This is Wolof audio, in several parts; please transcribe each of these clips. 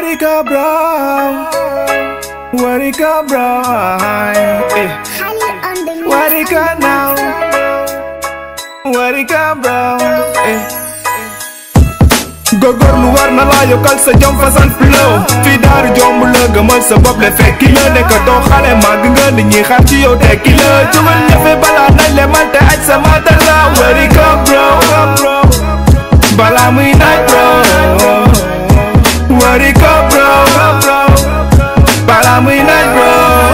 Warika bro Warika bro eh. Warika now Warika bro eh. góorgóorlu war na laa yokkal sa jom fasan flow fii daaru jomb la gëmal sa bopp le fekki la nekkatoo xale màgg nga nit ñi xaar ci yow tekki la jugal ñëfe balaa nañ le man te aj sa matal la Warika bro balaa muy naaj bro Warika bro balaa muy naaj bro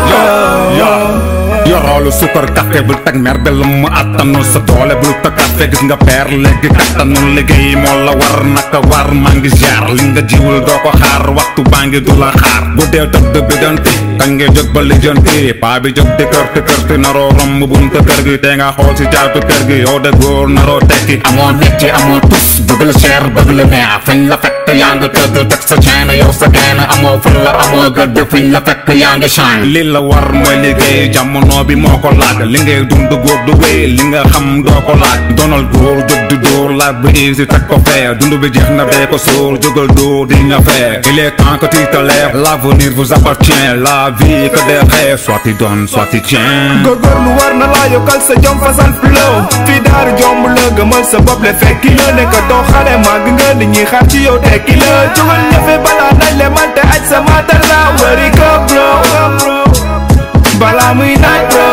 yoroolu sukar café bul teg mer be lu mu attanul sa doole bul teg café gis nga peer léegi kattanul liggéey moo la war naka war maa ngi jaar li nga jiwul doo ko xaar waxtu baa ngi du la xaar bu dee tëdd bi janti kañ nga jóg ba lijjanti paa bi jóg di kërti kërti naroo romb bunta kër gi te nga xool si caatu kër gi yow de góor naroo tekki amoo métier amoo tus bëgg la cher bëgg la neex fañ la fekk yaa nga tëdd teg sa chaîne yow sa gaine amoo ful la amoo gëdd fiñ la fekk yaa nga shine li la war mooy liggéey jamono bi moo ko laaj li ngay dund góor du wéy li nga xam doo ko laaj donal góor jóg di dóor laaj bu easy teg ko fee dund bi jeex na dee ko sóor jógal dóor di nga fee il est temps que tu te lèves l'avenir vous appartient la vie que des rêves soit tu donnes soit tu tiens góorgóorlu war na laa yokkal sa jom fasan flow fii daaru jomb la gëmal sa bopp le fekki la nekkatoo xale màgg nga nit ñi xaar ci yow tekki la jugal ñëfe balaa nañ le man te aj sa matal la Warika bro balaa muy naaj bro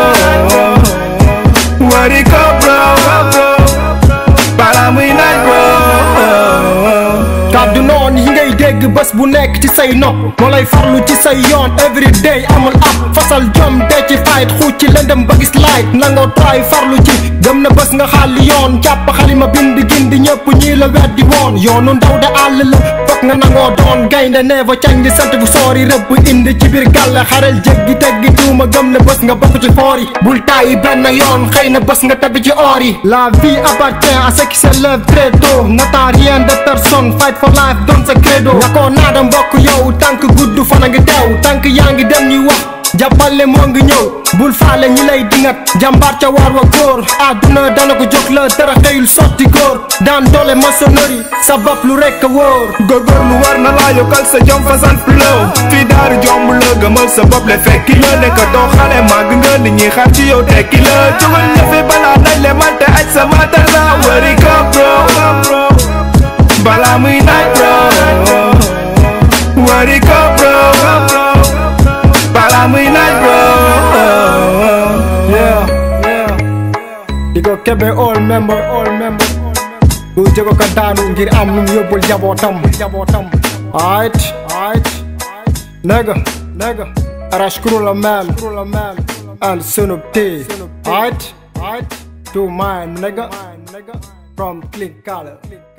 Warika bro balaa muy naaj bro kàddu noon yi ngay dégg bés bu nekk ci say nopp moo lay farlu ci say yoon every day amul ab fasal jom dee ci fight xuuc ci lëndëm ba gis light nangoo try farlu ci gëm na bés nga xàlli yoon jàpp xalima bind gindi ñëpp ñii la weddi woon yoonu ndaw de àll la fokk nga nangoo doon gaynde neeva cañ di sant bu soori rëbb indi ci biir gàlle xarel jéggi teggi tuuma gëm na bés nga bokk ci foor yi bul tàyyi benn yoon xëy na bés nga tabi ci or yi la vie appartient à ceux qui se lèvent très tôt n'attends rien de personne fight for life doon sa credo nga koo naada mbokk yow tànk gudd fan a ngi teew tànk yaa ngi dem ñuy wax jàppale moo ngi ñëw bul faale ñi lay dingat jàmbaar ca waar wa góor àdduna dana ko jóg la dara xëyul sotti góor daan doole maçonnerie sa bopp lu rekk a wóor góorgóorlu war na laa yokkal sa jom fasan flow fii daaru jomb la gëmal sa bopp le fekki la nekkatoo xale màgg nga nit ñi xaar ci yow tekki la jugal ñëfe balaa nañ le man te aj sa matal la Warika bro balaa muy naaj bro Warika bro balaa muy naaj bro yeah yeah di ko kebe all member all member du jego ka daanu ngir am lu mu yóbbul jabootam jabootam ayt ayt nigga nigga arashkuru la man la man and sunub T ayt ayt to mine nigga from clean color